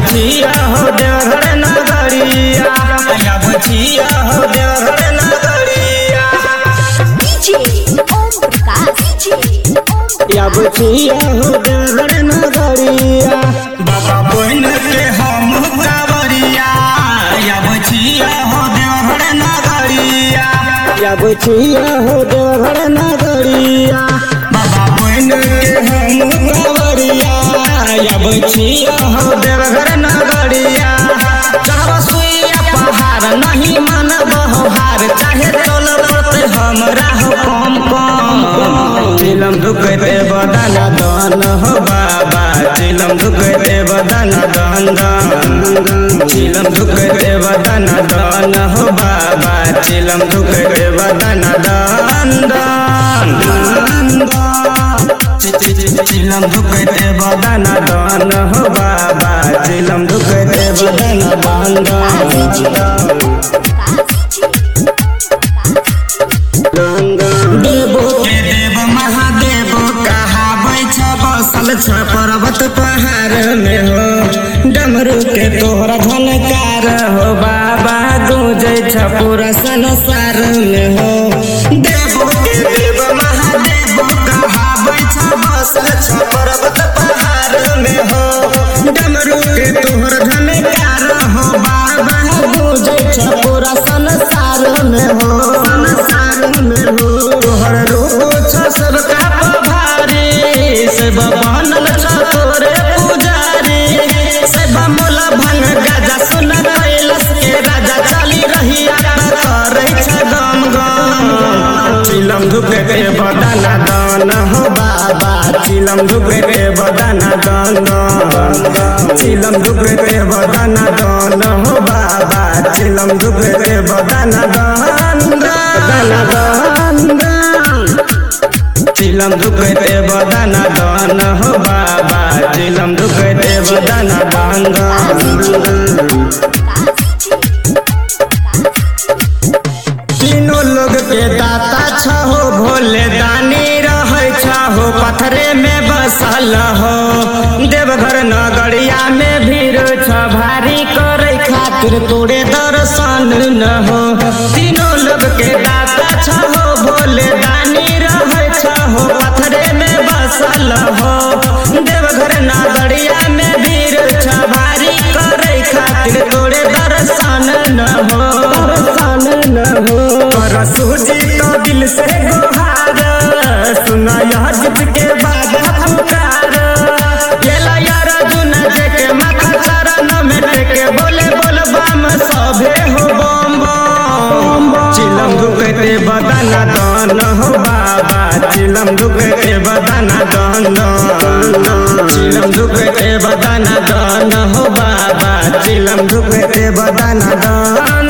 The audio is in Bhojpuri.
बचिया हो देवघर नगरिया या बचिया हो देवघर नगरिया DJ Om Prakash DJ Om या बचिया हो देवघर नगरिया बाबा बन के हम कावरिया या बचिया हो देवघर नगरिया या बचिया हो देवघर नगरिया बाबा बन के हम कावरिया या बचिया हो देवघर नगरिया चाहो सुइया पहाड़ नहीं मन बहार चाहे चल पड़ते हमरा हो कम कम चिलम दुखते बदन दन हो बाबा चिलम दुखते बदन दन दन चिलम दुखते बदन दन हो बाबा चिलम दुखते बदन दन दन चिलम दुखते बदन दन हो बाबा चिलम दुखते बदन दन दन देवो के देव महादेव कहाबै छ बसल छ पर्वत पहाड़ में हो डमरू के तोहरा झनकार हो बाबा गूंजै छ पूरा संसार में हो देवो के देव महादेव कहाबै छ बसल छ पर्वत पहाड़ में हो डमरू के तोहरा झनकार हो बाबा गूंजै छ पूरा संसार में हो संसार में हो तोहर रूप छ सबका पभारी सेब बनल छ तोरे पुजारी सेब मोला भंग गाजा सुन कैलस के राजा चली रही करे छ गम गम चिलम धुके के बदना दान हो बाबा चिलम धुके के बदना दान चिलम धुके के बदना दान हो बाबा चिलम धुके के बदना दान बदना दान चिलम दुखते बदन दान हो बाबा चिलम दुखते बदन दान तीनों लोग के दाता छहो भोले दानी रहे छहो पथरे में बसल हो देवघर नगरिया में भीड़ छ भारी करे खातिर तोरे दर्शन न हो तीनों लोग के दाता छहो भोले दानी रहे छहो पथरे में बसल हो देवघर नगरिया में भीड़ छ भारी करे खातिर तोरे दर्शन न हो दर्शन न हो कर सूजी तो दिल से गुहार सुना यह जित के बाद पुकार येला यार जुना जे के माथा चरण में टेके बोले बोल बम सभे हो बम बम चिलम दुखते बदन दान हो बाबा चिलम दुखते बदन दान चिलम दुखते बदन दान हो बाबा चिलम दुखते बदन दान